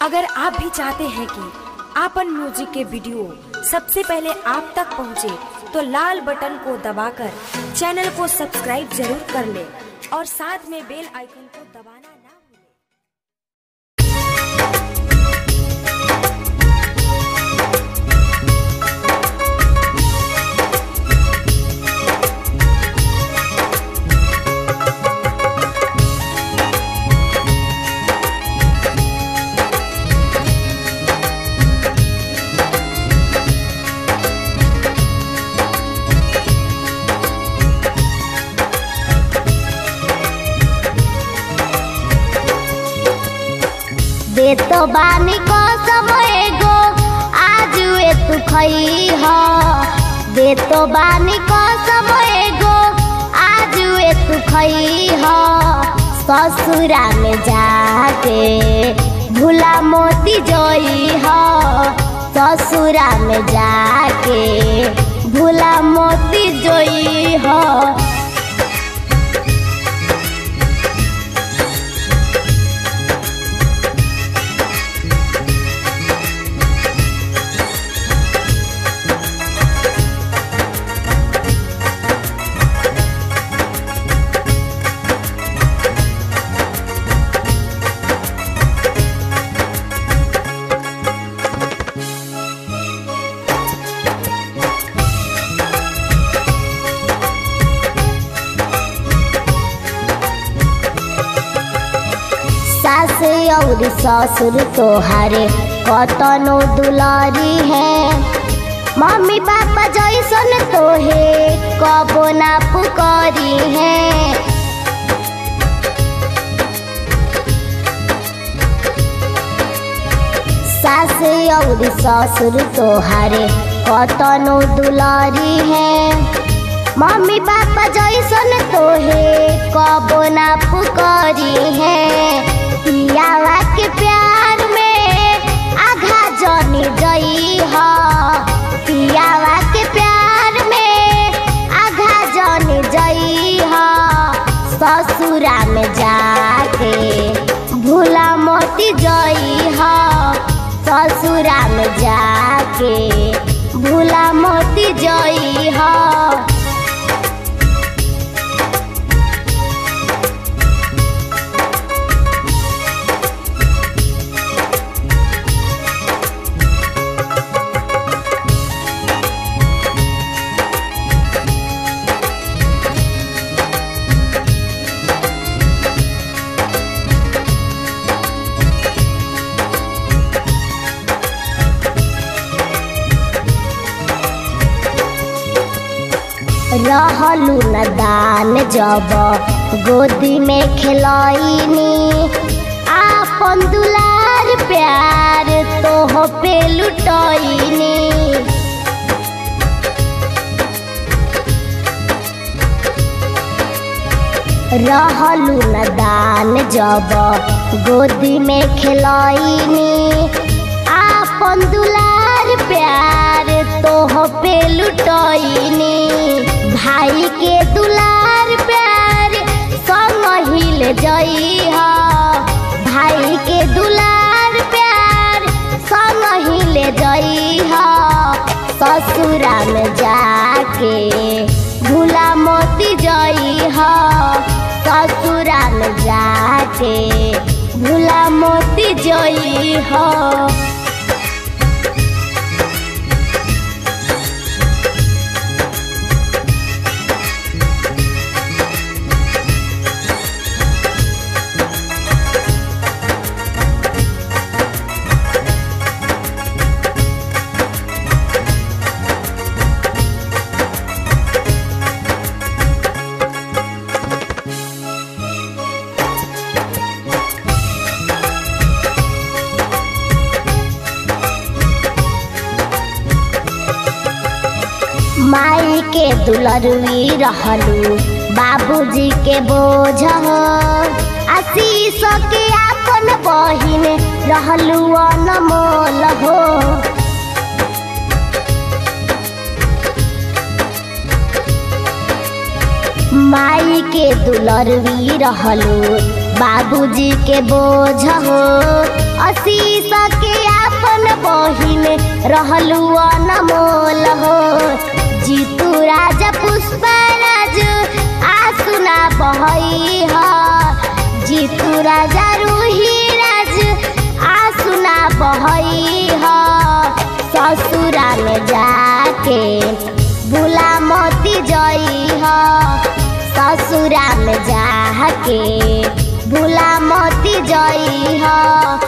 अगर आप भी चाहते हैं कि आपन म्यूजिक के वीडियो सबसे पहले आप तक पहुंचे, तो लाल बटन को दबाकर चैनल को सब्सक्राइब जरूर कर ले और साथ में बेल आइकन को दबाना ना भूलें। दे तो बानी को समय गो आज वे तू खई हो दे तो बानी को समय गो आज वे तू खई हो ससुरा में जाके भूला मोती जोई हो ससुरा में जाके भूला मोती जोई हो सास और ससुर तोहारे कतनो दुलारी है मम्मी पापा जैसन तोहे कबो ना पुकारी है सास और ससुर तोहारे कतनो दुलारी है मम्मी पापा जैसन तोहे कबो ना पुकारी है पियावा के प्यार में आघा जनी गई हो पियावा के प्यार में आघा जनी गई हो ससुरा में जाके भूला मोती जई हो ससुरा में जाके भूला मोती जई हो रहलू न दान जब गोदी में खिलैनी आपन दुलार प्यार तोह पे लुटैनी रहलू न दान जब गोदी में खिलैनी आपन दुलार प्यार तोह पे लुटैनी भाई के दुलार प्यार संग हिल जई हो भाई के दुलार प्यार संग हिल जई हो ससुरा में जाके भूला मोती जई हो ससुरा में जाके भूला मोती जई हो माई के दुलरवी रहलू बाबूजी के बोझ हो आशीष के आपन बहिन रहलू अनमोल हो माई के दुलरवी रहलू बाबूजी के बोझ हो अशीष रहलू अनमोल हो जीतू राजा पुष्पराज आसुना बहई ह जीतू राजा रूही राज आसुना बहई ह ससुरा में जाके भूला मोती जई ह ससुरा में जाके भूला मोती जई ह